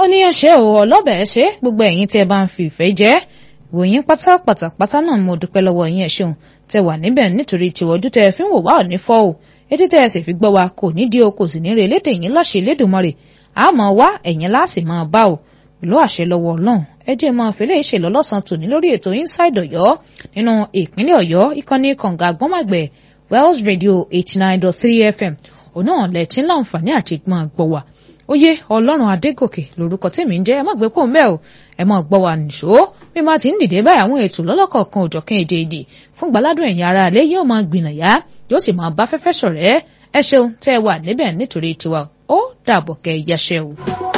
ó ní ẹṣẹ́ o ọlọ́bẹ̀ ẹṣẹ́ gbogbo ẹ̀yin tí ẹ bá ń fi ìfẹ́ jẹ́ ìwòyìn pátápátá pátá náà mo dúpẹ́ lọ́wọ́ yín ẹ ṣeun tẹ wà níbẹ̀ nítorí tiwọ́jú tẹ fi ń wò wá ò ní fọ́ o etí tẹ ẹ sì fi gbọ́ wa kò ní di o kò sì ní re lédè yín láṣẹ Elédùmarè àmọ́ wá ẹ̀yin láàsì máa bá o pẹ̀lú àṣẹ lọ́wọ́ Ọlọ́run ẹ jẹ́ máa fẹ́lẹ́ ìṣèlú ọlọ́sàn tòní lórí ètò Inside Ọ̀yọ́ nínú ìpínlẹ̀ Ọ̀yọ́ ìkànnì kànga àgbọ́màgbẹ̀ Wells Radio eighty nine dot three FM òun náà lẹ tí ń láǹfààní àti máa gbọ́ wa oyè Ọlọ́run Adégòkè lórúkọ tèmi ń jẹ́ ẹ má gbé pò ń bẹ́ẹ̀ o ẹ má gbọ́ wa nìṣó bí má ti ń dìde báyìí àwọn ètò lọ́lọ́kọ̀ọ̀kan òjọ̀kan èdè èdè fún gbàládùn ẹ̀yin ará ilé yóò máa gbìnàyà yóò sì máa bá fẹ́fẹ́ ṣọ̀rẹ́ ẹ ṣeun tẹ́ ẹ wà níbẹ̀ nítorí tiwa ó dàbọ̀ kẹ́ ẹ yáṣẹ́ o.